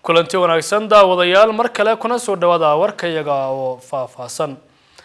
kulanti wanaagsan daawadayaal mar kale kuna soo dhawaada warkayaga oo faahfaahsan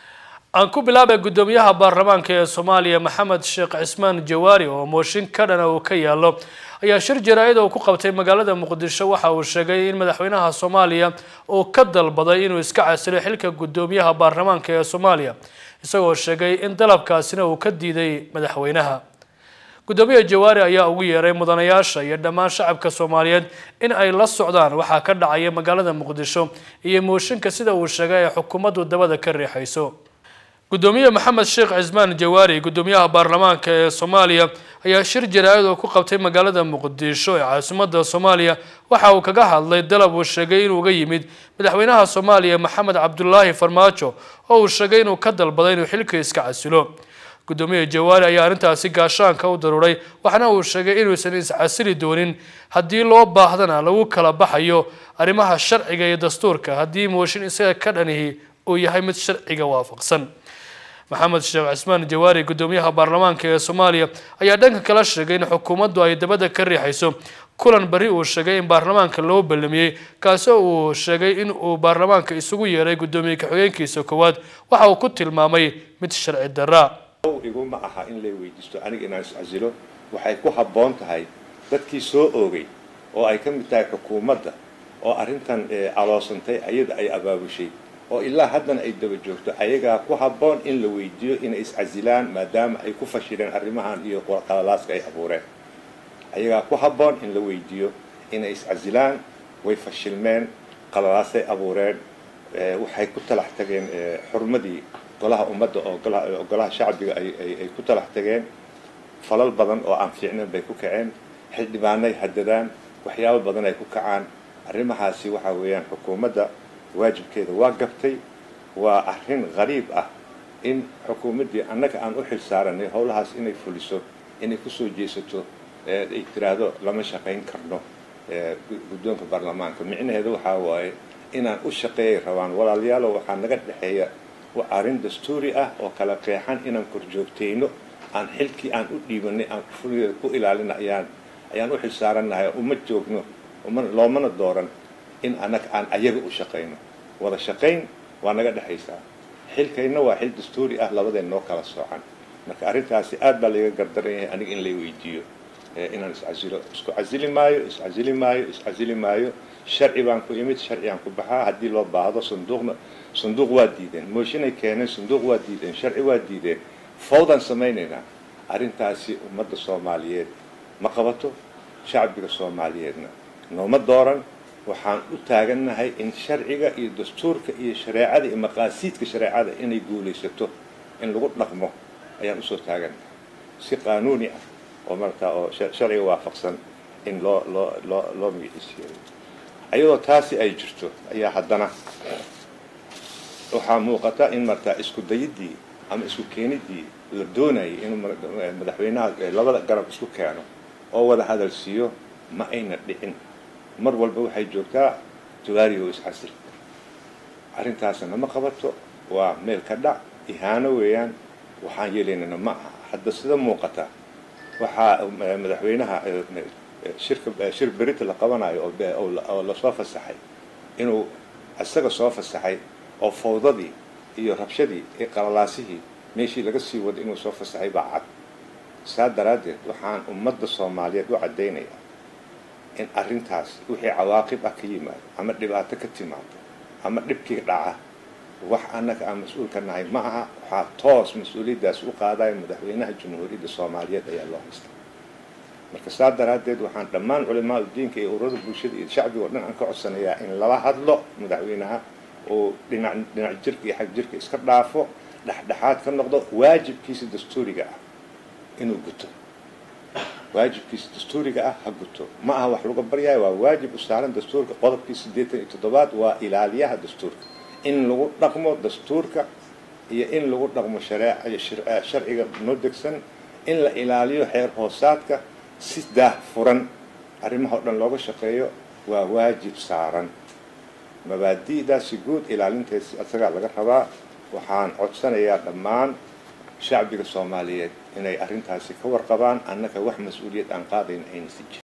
aan ku bilaabay guddoomiyaha baarlamaanka ee soomaaliya maxamed sheekh cismaan jawaari oo mooshin ka dhana uu ka yaalo ayaa shir jaraa-id uu ku qabtay magaalada muqdisho waxa uu sheegay in madaxweynaha soomaaliya uu ka dalbaday inuu iska casilo xilka guddoomiyaha baarlamaanka ee soomaaliya isagoo sheegay in dalabkaasina uu ka diiday madaxweynaha guddoomiyaha jawaari ayaa ugu yeeray mudanayaasha iyo dhammaan shacabka soomaaliyeed in ay la socdaan waxaa ka dhacaya magaalada muqdisho iyo mooshinka sida uu sheegay ee xukuumaddu dabada ka riixayso guddoomiye maxamed sheekh cismaan jawaari guddoomiyaha baarlamaanka ee soomaaliya ayaa shir jaraa-id oo ku qabtay magaalada muqdisho ee caasimadda soomaaliya waxa uu kaga hadlay dalab uu sheegay inuu uga yimid madaxweynaha soomaaliya maxamed cabdulaahi farmaajo oo uu sheegay inuu ka dalbaday inuu xilka iska casilo guddoomiye jawaari ayaa arrintaasi gaashaanka u daruuray waxaana uu sheegay inuusan iscasili doonin haddii loo baahdana lagu kala baxayo arrimaha sharciga iyo dastuurka haddii mooshin isaga ka dhanihi uu yahay mid sharciga waafaqsan maxamed sheekh cismaan jawaari guddoomiyaha baarlamaanka ee soomaaliya ayaa dhanka kala sheegay in xukuumaddu ay dabada ka riixayso kulan bari uu sheegay in baarlamaanka loo ballamiyey kaasoo uu sheegay in uu baarlamaanka isugu yeeray guddoomiye ka-xigeenkiisa koowaad waxa uu ku tilmaamay mid sharci darra iguma aha in lay weydiisto aniga inaan iscasilo waxay ku habboon tahay dadkii soo oogay oo ay ka mid tahay xukuumadda oo arrintan caloosantay ayada ay abaabushay oo ilaa haddana ay daba joogto ayagaa ku habboon in la weydiiyo inay iscasilaan maadaama ay ku fashireen arrimahan iyo qalalaaska ay abuureen ayagaa ku habboon in la weydiiyo inay iscasilaan way fashilmeen qalalaasay abuureen waxay ku talax tageen xurmadii golaha ummadda oo golaha shacbiga ay ku talax tageen falal badan oo aan fiicnayn bay ku kaceen xildhibaanay hadadaan waxyaabo badan ay ku kacaan arrimahaasi waxa weeyaan xukuumadda waajibkeeda waa gabtay waa arrin qariib ah in xukuumaddii annaga aan u xil saaranay howlahaas inay fuliso inay kusoo jeesato ay tiraahdo lama shaqayn karno guddoonka baarlamaanka micnaheedu waxaa waaye inaan u shaqeeyay rabaan walaalayaalo waxaa naga dhexeeya waa arrin dastuuri ah oo kala qeexan inaan korjoogtayno aan xilkii aan u dhiibanay aan fuligeeda ku ilaalina ayaan ayaan u xil saarannahay uma joogno uma loomana dooran in annaga aan ayaga u shaqayno wada shaqayn waa naga dhexaysaa xilkayna waa xil dastuuri ah labadeen noo kala soocan marka arrintaasi aad baa layga gardaran yahay aniga in lay weydiiyo inaan iscasilo isku casili maayo iscasili maayo iscasili maayo sharci baan ku imid sharcigaan ku baxaa haddii loo baahdo sanduuqna sanduuq waa diideen mooshinay keeneen sanduuq waa diideen sharci waa diideen fawdaan samaynaynaa arrintaasi ummadda soomaaliyeed ma qabato shacbiga soomaaliyeedna nooma dooran waxaan u taagannahay in sharciga iyo dastuurka iyo shareecada iyo maqaasiidka shareecada inay guulaysato in lagu dhaqmo ayaan usoo taagannahay si qaanuuni ah oo markaa oo sharciga waafaqsan in loo loo loo loo magiciisiiyo ayadoo taasi ay jirto ayaa haddana waxaa muuqata in markaa isku dayidii ama isku keenidii la doonayay inuu madaxweynaha labada garab isku keeno oo wada hadalsiiyo ma ayna dhicin mar walba waxay joogtaa jawaari oo iscasil arrintaasna ma qabato waa meel ka dhac ihaano weeyaan waxaan yeelaynana ma aha hadda sida muuqata waxaa madaxweynaha shirka shir berita la qabanayo oo lasoo fasaxay inuu isaga soo fasaxay oo fawdadii iyo rabshadii iyo qalalaasihii meeshii laga sii wada inuu soo fasaxay baa cad saa daraaddeed waxaan ummadda soomaaliyeed u caddaynayaa in arrintaas wixii cawaaqib ah ka yimaado ama dhibaato ka timaado ama dhibkii dhaca wax annaga aan mas-uulka nahay ma aha waxaa toos mas-uuliyaddaas u qaadaya madaxweynaha jamhuuriyadda soomaaliyeed ayaa loo haysta marka saa daraaddeed waxaan dhammaan culimaa diinka iyo ururada bulshada iyo shacbiga o dhan aan ka codsanayaa in lala hadlo madaxweynaha oo dhinac dhinac jirka iyo xag jirka iska dhaafo dhexdhexaad ka noqdo waajibkiisa dastuuriga ah inuu guto waajibkiisa dastuuriga ah ha guto ma aha wax laga baryayo waa waajib u saaran dastuurka qodobkii siddeetan iyo toddobaad waa ilaaliyaha dastuurka in lagu dhaqmo dastuurka iyo in lagu dhaqmo shareeca sharciga noo degsan in la ilaaliyo xeer hoosaadka si daah furan arrimaha o dhan looga shaqeeyo waa waajib saaran mabaadi'daasi guud ilaalinteesi isagaa laga rabaa waxaan codsanayaa dhammaan shacbiga soomaaliyeed inay arrintaasi ka warqabaan annaga wax mas-uuliyad aan qaadayn ayna si jir